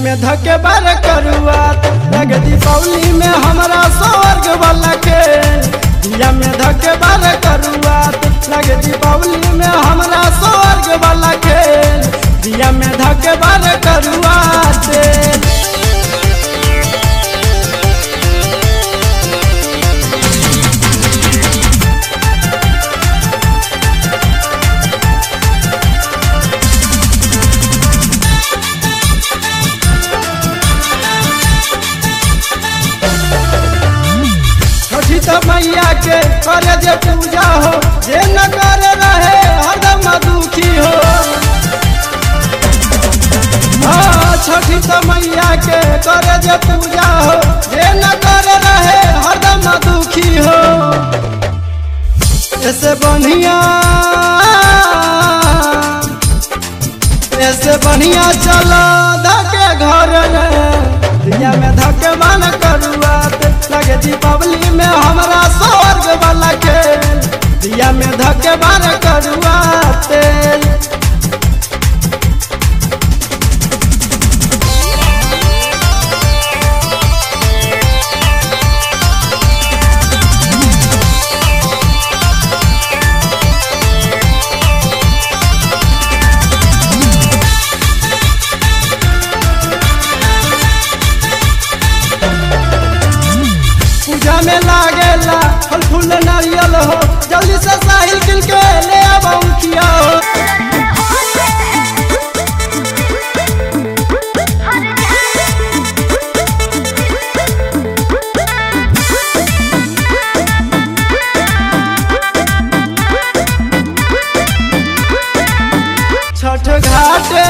में धके बार करुआत लगे दीपावली में हमरा स्वर्ग वाला खेल दिया में धके बार करुआत लगे दीपावली में हमरा स्वर्ग वाला खेल दिया में धके बार करुआत छठी तो मैया के करे जे पूजा हो जे न करे रहे हरदम दुखी हो हाँ, छठी तो मैया के करे जे पूजा हो जे न करे रहे हरदम दुखी हो ऐसे बढ़िया ऐसे बढ़िया चलो धके घर में दिया में धके मन करुआत लगे दीपावली में हमरा स्वर्ग वाला खेल दिया में धके मन करुआत पूजा में लागेला फल फूल नारियल हो जल्दी से साहिल किल के ले आबो खिया हो छठ घाटे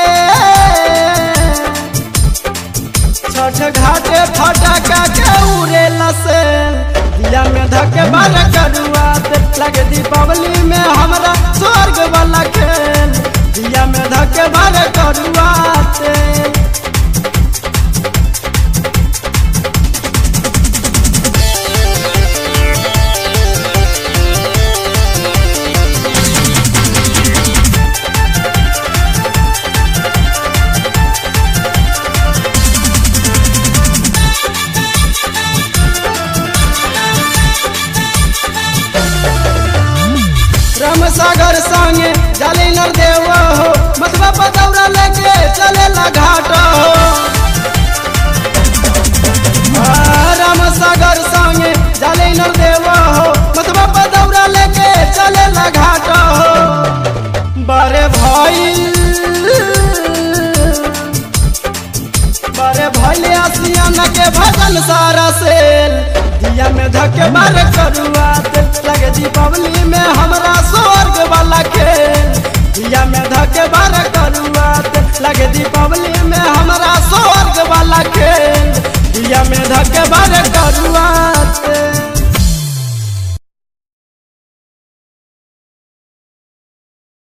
छठ घाटे फटाका के उड़े लसे दिया में धके बार करुआत लगे दीपावली में हमरा स्वर्ग वाला खेल दिया में धके बार करुआत राम सागर संगे जाले नर देव हो मतबा पदौरा लेके चले ला घाट हो आ, राम सागर संगे जाले नर देव हो मतबा पदौरा लेके चले ला घाट हो बारे भाई बारे भैले आसियान के भजन सारा सेल दिया में धके बार करुआत लगे दीपावली में हमरा स्वर्ग वाला खेल दिया में धके बार करुआत लगे दीप